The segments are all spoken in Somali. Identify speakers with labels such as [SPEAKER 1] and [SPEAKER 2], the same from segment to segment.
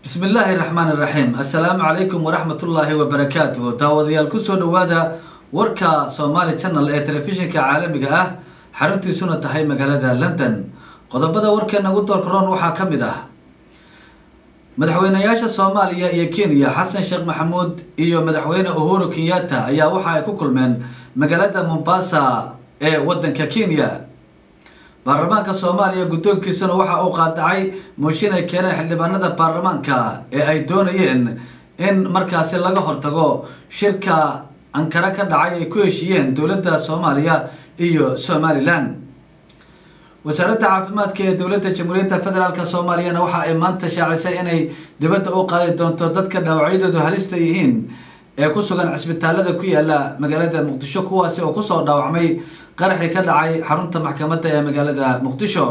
[SPEAKER 1] bismi illaahi raxmaan iraxiim assalaamu calaykum waraxmatullaahi wabarakaatuhu daawadayaal kusoo dhawaada warka somaali channel ee telefishinka caalamiga ah xaruntiisuna tahay magaalada london qodobada warkeena ugu doorkaroon waxaa ka mid ah madaxweynayaasha soomaaliya iyo kenya xasan sheekh maxamuud iyo madaxweyne uhuru kenyatta ayaa waxa ay ku kulmeen magaalada mombasa ee wadanka kenya baarlamaanka soomaaliya guddoonkiisuna waxa uu qaadacay mooshin ay keeneen xildhibaanada baarlamaanka ee ay doonayeen in markaasi laga hortago shirka ankara ka dhacay ay ku heshiiyeen dowladda soomaaliya iyo somalilan wasaaradda caafimaadka ee dowladda jamhuuriyadda federaalk soomaaliyana waxa ay maanta shaacisay inay dibadda u qaadi doonto dadka dhaawacyadoodu halista yihiin ee ku sugan cisbitaalada ku yaala magaalada muqdisho kuwaasi oo kusoo dhaawacmay qaraxii ka dhacay xarunta maxkamadda ee magaalada muqdisho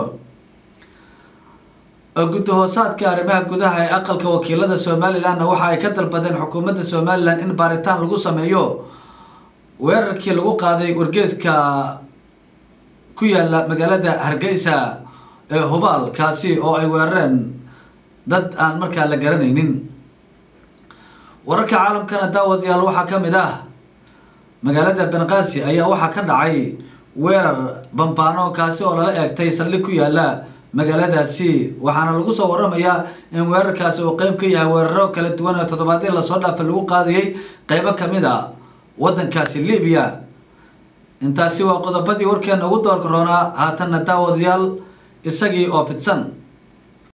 [SPEAKER 1] guddi hoosaadka arrimaha gudaha ee aqalka wakiilada somalilanna waxa ay ka dalbadeen xukuumadda somalilan in baaritaan lagu sameeyo weerarkii lagu qaaday wargeeska ku yaala magaalada hargeysa ee hubaal kaasi oo ay weerareen dad aan markaa la garanaynin wararka caalamkana daawadayaal waxaa ka mid ah magaalada benqaasi ayaa waxaa ka dhacay weerar bambaano kaasi oo lala eegtay saldhig ku yaala magaaladaasi waxaana lagu soo waramayaa in weerarkaasi uu qeyb ka yahay weeraro kala duwan oo toddobaadii lasoo dhaafay lagu qaadiyey qeybo kamid a wadankaasi libiya intaasi waa qodobadii warkeena ugu doorka roonaa haatanna daawadayaal isagii oo fidsan